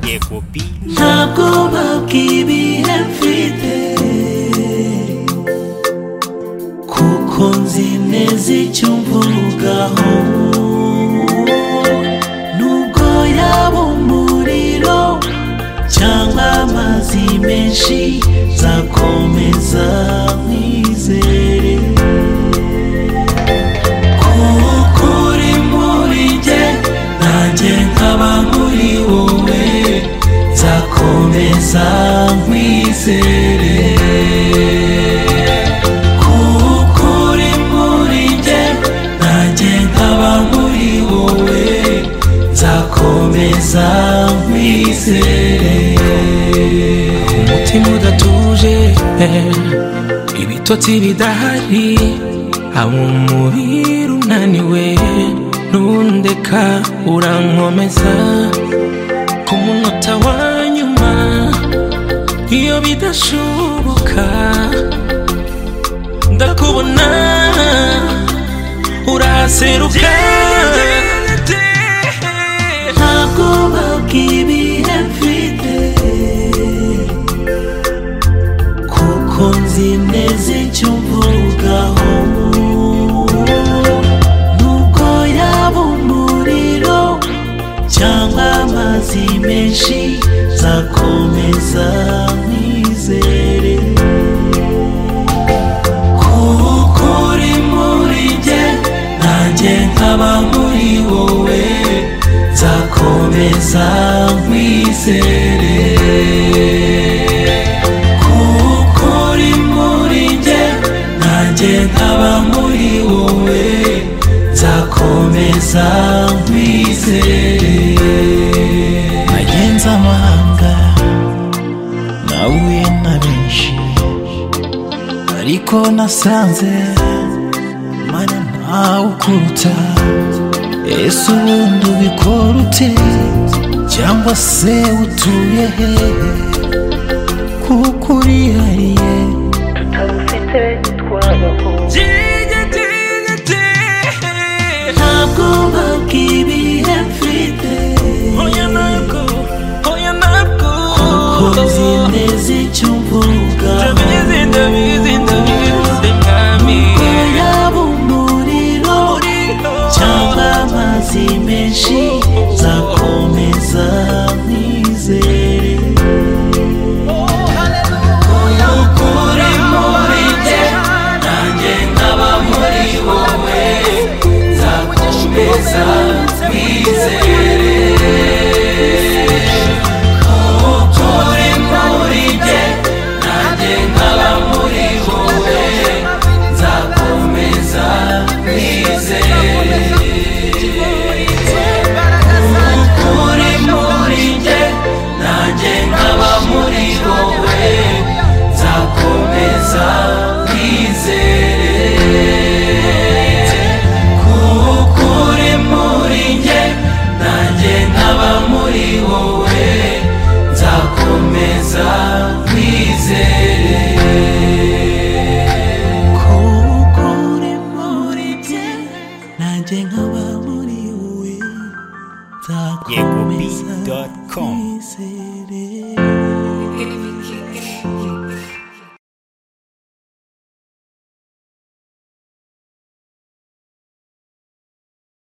Ye kupi Nakuba kibi everyday Kuko nzi neza icyo mvugaho Nubwo yaba umuriro Cyangwa amazi menshi Zakomeza nkwizere Kuko uri muri njye Nanjye nkaba muri wowe Nzakomeza nkwizere Kuko uri muri njye Nanjye nkaba muri wowe Nzakomeza nkwizere Umutima udatuje Ibitotsi bidahari Aba umubiri unaniwe Ntundeka urankomeza ku munota wa nyuma iyo bidashoboka ndakubona uraseruka ntabwo babwibihe mfite kuko nzi neza icyo mvugaho nubwo yaba umuriro cyangwa amazi menshi nzakomeza nizere kuko uri muri njye nanjye nkaba muri wowe nzakomeza nkwizere kuko uri muri njye nanjye nkaba muri wowe nzakomeza nkwizere nagenze amahanga nahuye na benshi ariko nasanze mana ntawe ukuruta ese ubundi ubikora ute cyangwa se utuye he kuko urihariye ntabwo babwibihe mfite kuko nzi neza icyo mvugaho yaba umuriro cyangwa amazi menshi nzakomeza nizere ukuri muri njye nanjye nkaba muri wowe nzakomeza nizere ukuri muri njye nanjye nkaba muri wowe nzakomeza nizere muri muri njye nanjye nkaba muri wowe nzakomeza nizere kuko uri muri njye nanjye nkaba muri wowe nzakomeza nizere kuko uri muri njye nanjye nkaba muri wowe yekupi.com nzakomeza